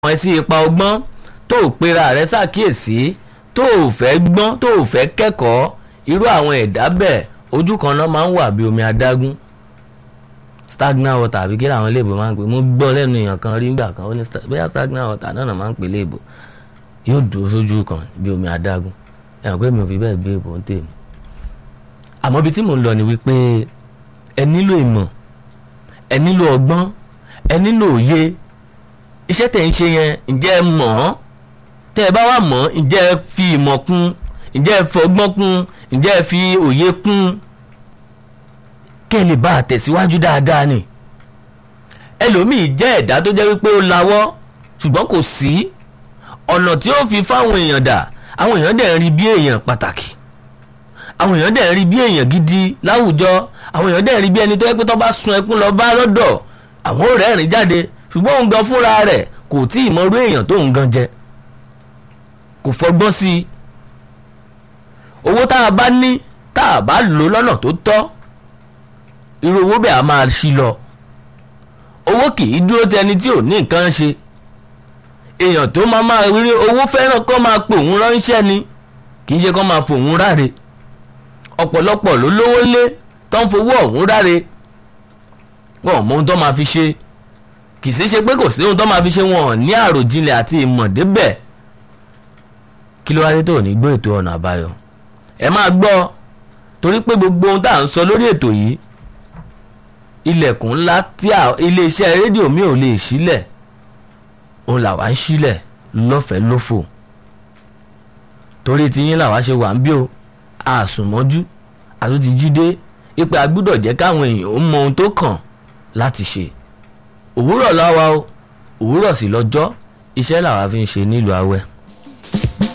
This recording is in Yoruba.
ẹ sí ipa ọgbọ́n tó o pera rẹ ṣàkíyèsí tó o fẹ́ gbọ́n tó o fẹ́ kẹ́kọ̀ọ́ irú àwọn ẹ̀dá bẹ́ẹ̀ ojú kan náà máa ń wà bí omi adágún stagnant water àbí kí làwọn iléèbò máa ń pè mo gbọ́ lẹ́nu èèyàn kan rí nígbà kan ó ní bóyá stagnant water náà náà máa ń pè léèbò yóò dúró sójú kan bí omi adágún ẹ̀hàn pé mi ò fi bẹ́ẹ̀ gbé ìbò ń tèmi àmọ́ ibi tí mò ń lọ ni wípé ẹ nílò ìmọ̀ ẹ nílò ọgbọ́n ẹ nílò òye iṣẹ́ tẹ̀ ń ṣe yẹn ǹjẹ́ ẹ mọ̀ ọ́ tẹ́ ẹ bá wà mọ̀ ǹjẹ́ ẹ fi ìmọ̀ kún ǹjẹ́ ẹ fọgbọ́n kún ǹjẹ́ ẹ fi òye kún kẹ́ ẹ lè bá a tẹ̀síwájú dáadáa ni ẹlòmíì jẹ́ ẹ̀dá tó jẹ́ wípé ó lawọ́ ṣùgbọ́n kò sí ọ̀nà tí ó fi fáwọn èèyàn dà àwọn èèyàn dẹ̀ ń rí bí èèyàn pàtàkì àwọn èèyàn dẹ̀ ń rí bí èèyàn gidi láwùjọ àwọn èèyàn dẹ̀ ń rí bí ẹni tó yẹ pé tó bá sun ẹkún lọ bá lọ́dọ̀ àwọn ò rẹ́rìn jáde ṣùgbọ́n òun gan fúnra rẹ̀ kò tí ì mọrú èèyàn tó ń gan jẹ kò fọgbọ́n sí i owó tá a bá ní tá a bá lò lọ́nà tó tọ́ irú owó bẹ́ẹ̀ a máa ṣí lọ owó kì í dúró tẹni tí ò ní nǹkan ṣe èèyàn tó máa máa rí owó fẹ́ràn kó máa pè òun ránṣẹ́ ni kì í ṣe kó máa fòun ráre ọ̀pọ̀lọpọ̀ ló lówó lé tó ń fowó ọ̀hún ráre wọn ò mọ ohun tó máa fi ṣe kì í sì ṣe pé kò sí ohun tó máa fi ṣe wọn ò ní àròjinlẹ̀ àti ìmọ̀ débẹ̀ kí ló wá dé tó ní gbọ́ ètò ọ̀nà àbáyọ ẹ máa gbọ́ torí pé gbogbo ohun tá à ń sọ lórí ètò yìí ilẹ̀kùn ńlá tí iléeṣẹ́ rédíò mi ò lè sílẹ̀ òun làwa ń sílẹ̀ lọ́fẹ̀ẹ́ lófò torí tiyín làwa ṣe wà ń bí o àsùnmọ́jú àtúntì jíde ipe agbúdọ̀ jẹ́ káwọn èèyàn ó mọ ohun tó kàn láti ṣe òwúrọ̀ láwa o òwúrọ̀ sí lọ́jọ́ iṣẹ́ làwa fi ń ṣe nílùú awẹ́.